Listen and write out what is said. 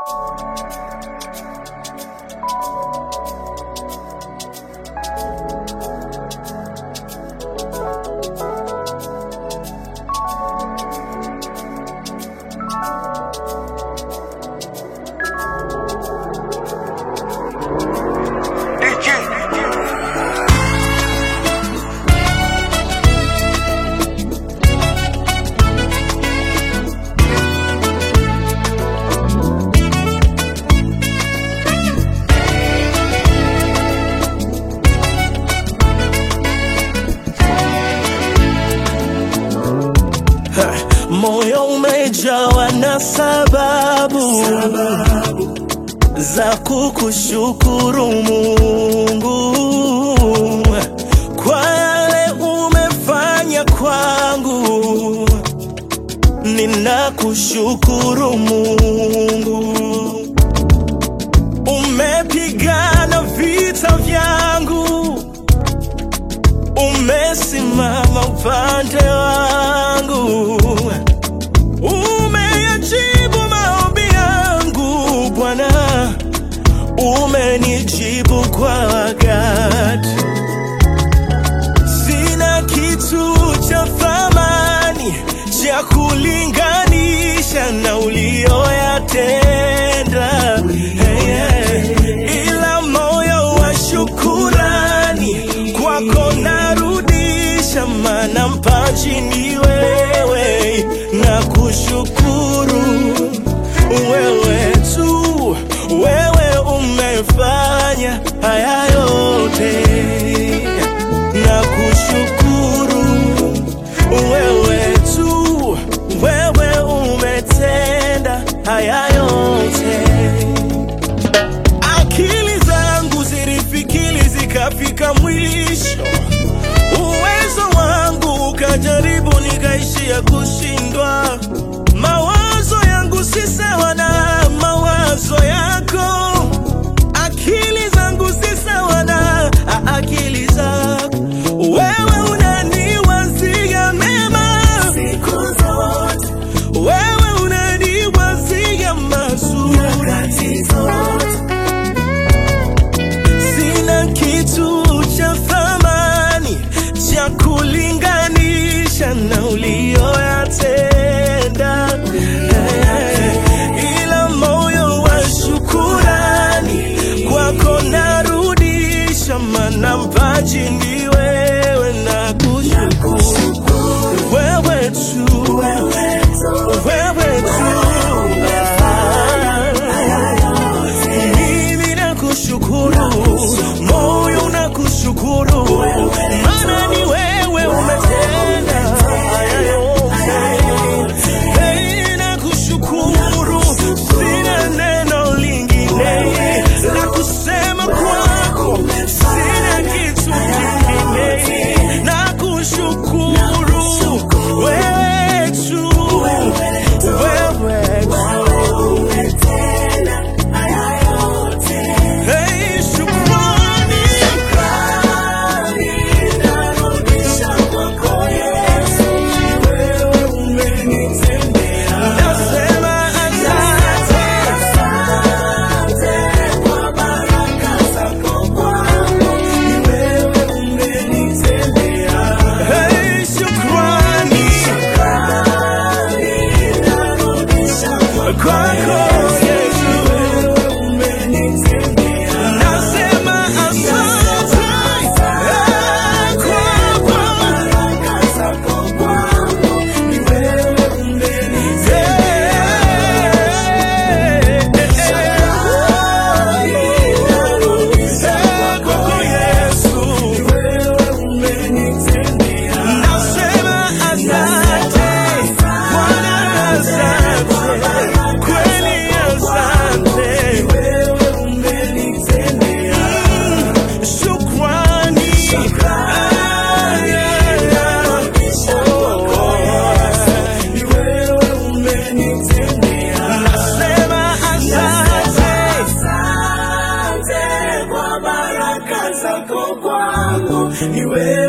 Moyo umejawa na sababu, za kukushukuru Mungu kwa yale umefanya kwangu. Ninakushukuru Mungu, umepigana vita vyangu, umesimama upande wangu, umeyajibu maombi yangu Bwana, umenijibu kwa wakati. Sina kitu cha thamani cha kulinganisha na ulioyatenda, hey, hey. ila moyo wa shukurani kwako narudisha, maana mpaji ni wewe, na kushukuru wewe tu, wewe umefanya haya yote na kushukuru wewe tu, wewe umetenda haya yote. Akili zangu zilifikiri zikafika mwisho, uwezo wangu ukajaribu nikaishia kushindwa. Mawazo yangu si sawa na mawazo yako, akili zangu si sawa na a- akili zako. Wewe unaniwazia mema siku zote, wewe unaniwazia mazuri nyakati zote. Sina kitu cha thamani cha kulinganisha na ulioyatenda, ila moyo wa shukurani kwako narudisha, maana mpaji ni wewe, na kushukuru wewe tu, wewe tu mimi nakushukuru, moyo nakushukuru, maana ni wewe umetenda haya yote. Hey, nakushukuru, sina neno lingine la kusema kwako, sina kitu kingine, nakushukuru wewe tu, wewe tu. Hey, shukrani. Nasema asante. Hey, shukrani. Kwako Yesu. Nasema asante. Hey, kwako. Nasema asante. Asante kwa baraka zako kwangu, ni wewe